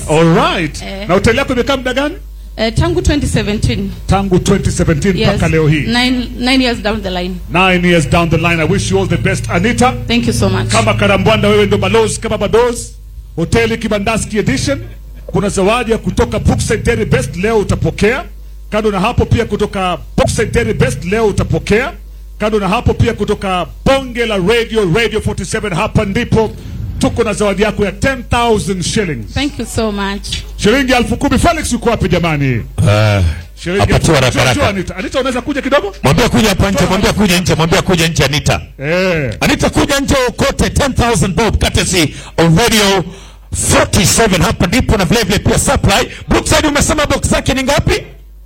All right. Eh. Na hoteli yako imekaa muda gani? Uh, tangu 2017. Tangu 2017 Yes. mpaka leo hii. Nine, nine years down the line. Nine years down the line. I wish you all the best Anita. Thank you so much. Kama Karambwanda wewe ndo balozi kama balozi. Hoteli Kibandaski Edition. Kuna zawadi ya kutoka Brookside Dairy Best leo utapokea. Kando na hapo pia kutoka Brookside Dairy Best leo utapokea. Kando na hapo pia kutoka Bonge la Radio Radio 47 hapa ndipo tuko na zawadi yako ya 10000 shillings. Thank you so much. Shilingi elfu kumi. Felix uko wapi jamani? Ah, Shilingi Hapa tu elfu- haraka Njoo, njoo, haraka. Anita. Anita unaweza kuja kidogo? Mwambie kuja hapa nje, mwambie kuja nje, mwambie kuja nje Anita. Eh. Anita kuja nje ukote 10000 bob courtesy of Radio 47 hapa ndipo na vile vile pia supply. Brookside umesema box zake ni ngapi?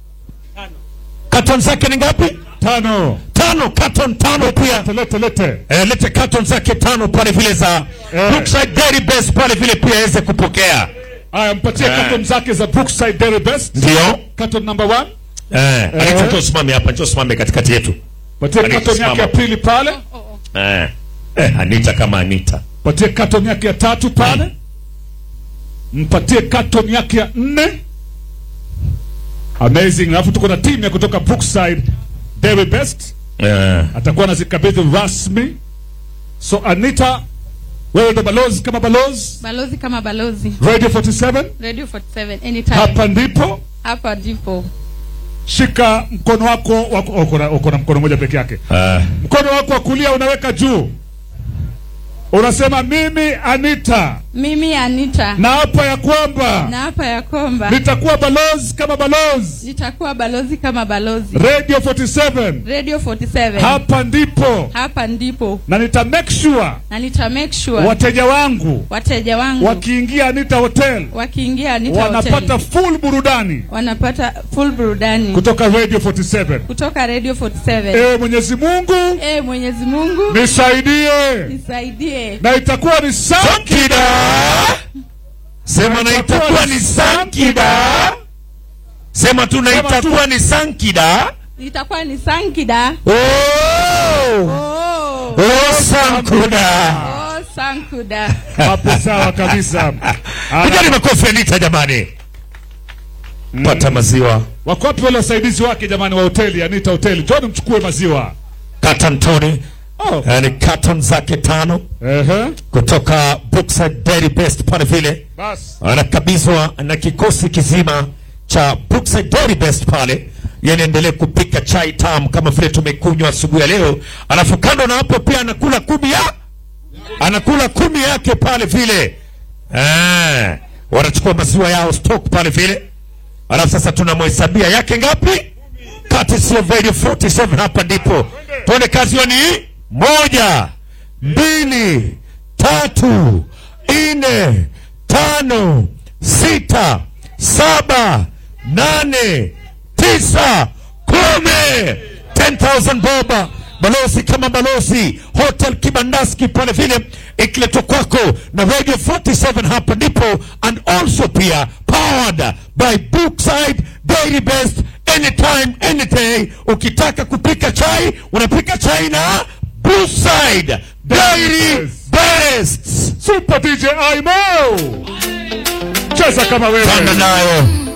Carton zake ni ngapi? Tano. Tano, carton tano pia. Lete lete lete. Eh, lete carton zake tano pale vile za Eh. Brookside Dairy Best pale vile pia aweze kupokea. Haya mpatie Eh. carton zake za Brookside Dairy Best. Ndio. Carton number 1. Eh, Anita Eh. njoo usimame hapa, njoo usimame katikati yetu. Patie Anita, carton yake simama. ya pili pale. Eh. Eh, Anita kama Anita. Patie carton yake ya tatu pale. Mpatie carton yake ya nne. Amazing. Alafu tuko na timu ya kutoka Brookside Dairy Best. Eh. Atakuwa anazikabidhi rasmi. So Anita, wewe ndo balozi kama balozi. Balozi kama balozi. Radio 47 Radio 47 anytime. hapa ndipo. Hapa ndipo. Shika mkono wako, wako uko na- uko na mkono mmoja peke yake. Ah. Mkono wako wa kulia unaweka juu, unasema mimi Anita Mimi Anita. na hapa ya kwamba Na hapa ya kwamba nitakuwa balozi kama balozi nitakuwa balozi kama balozi. Radio 47 Radio 47. hapa ndipo, Hapa ndipo. na nita make sure Na nita make sure wateja wangu wateja wangu wakiingia Anita Hotel wakiingia Anita wanapata Hotel full burudani wanapata full burudani kutoka Radio 47. kutoka Radio 47. Ewe Mwenyezi Mungu Eh, Mwenyezi Mungu nisaidie, nisaidie. na itakuwa ni Sankida. Sema na itakuwa ni Sankida. Sema tu na Sema tu. itakuwa ni Sankida. Itakuwa ni Sankida. Oh! Oh. Oh, Sankuda. Oh, Sankuda. hapo sawa kabisa. Pigani makofi Anita jamani. Pata maziwa. Wako wapi wale wasaidizi wake jamani wa hoteli Anita Hoteli? Njoni mchukue maziwa. Carton Tony. Oh. Yani carton zake tano Ehe. kutoka Brookside Dairy Best pale vile. Bas. anakabizwa na kikosi kizima cha Brookside Dairy Best pale, yani endelee kupika chai tamu kama vile tumekunywa asubuhi ya leo. Alafu kando na hapo pia anakula kumi ya anakula kumi yake pale vile eh, wanachukua maziwa yao stock pale vile. Alafu sasa tunamhesabia yake ngapi? Courtesy of Radio 47 hapa ndipo tuone kazi hiyo ni moja, mbili, tatu, nne, tano, sita, saba, nane, tisa, kumi. 10,000 boba balozi kama balozi hotel kibandaski pale vile ikiletwa kwako na radio 47 hapa ndipo and also pia powered by brookside dairy best anytime any day ukitaka kupika chai unapika chai na brookside dairy best Super DJ Aimo. Cheza kama wewe. panda nayo